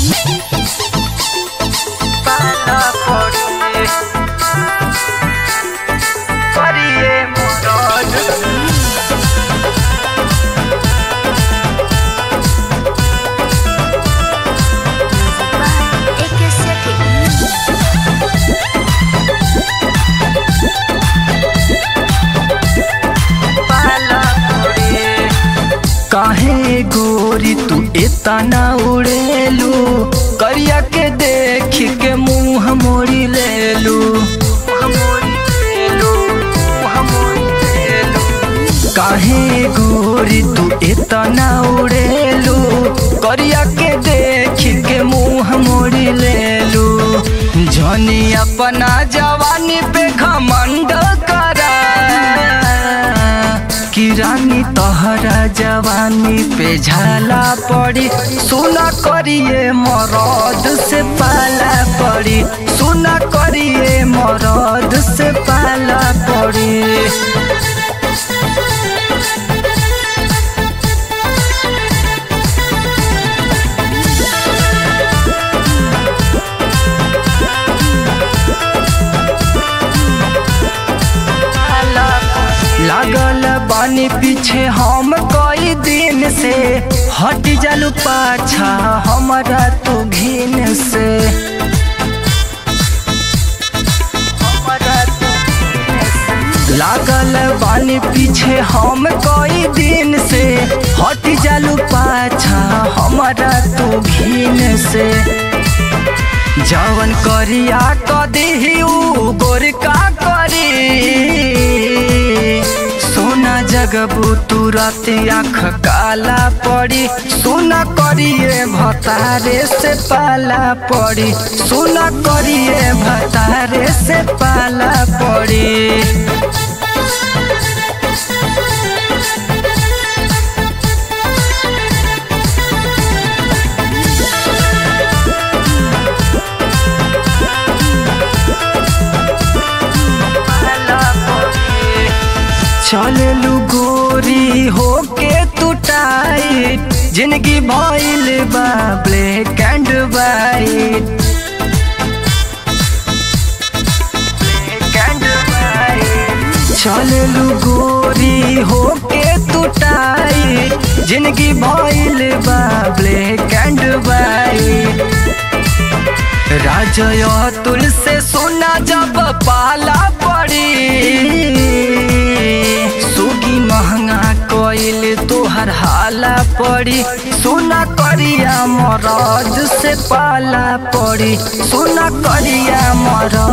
पाला पड़े करिए मदद एक सेकंड पाला पड़े काहे गोरी तू इतना उड़ेलू करिया के देख के मुंह मोड़ी लेलू काहे गोरी तू इतना उड़ेलू करिया के देख के मुंह मोड़ी लेलू जनी अपना जवानी पे घमंड करा कि रानी तहरा जवानी पे झाला पड़ी सुना करिए मरद से पाला पड़ी सुना करिए मरद से पाला पड़ी लागल बानी पीछे हम कई दिन से हट जालू पाछा हमारा तू घिन से हमरा तू घिन से। लागल बानी पीछे हम कई दिन से हट जालू पाछा हमारा तू घिन से जवन करिया कदी उ गोरका करी सोना जगबू तुरत आँख काला पड़ी सोना करिए भतारे से पाला पड़ी सोना करिए भतारे से पाला पड़ी चललू गोरी होके तू टाइट जिंदगी भइल बा ब्लैक एंड वाइट चललू गोरी होके तू टाइट जिंदगी भइल बा ब्लैक एंड वाइट राजय तुल से सोना जब पाला पड़ी सुगी महंगा कोइल तोहर हाला पड़ी सोना करिया मरद से पाला पड़ी सोना करिया मरद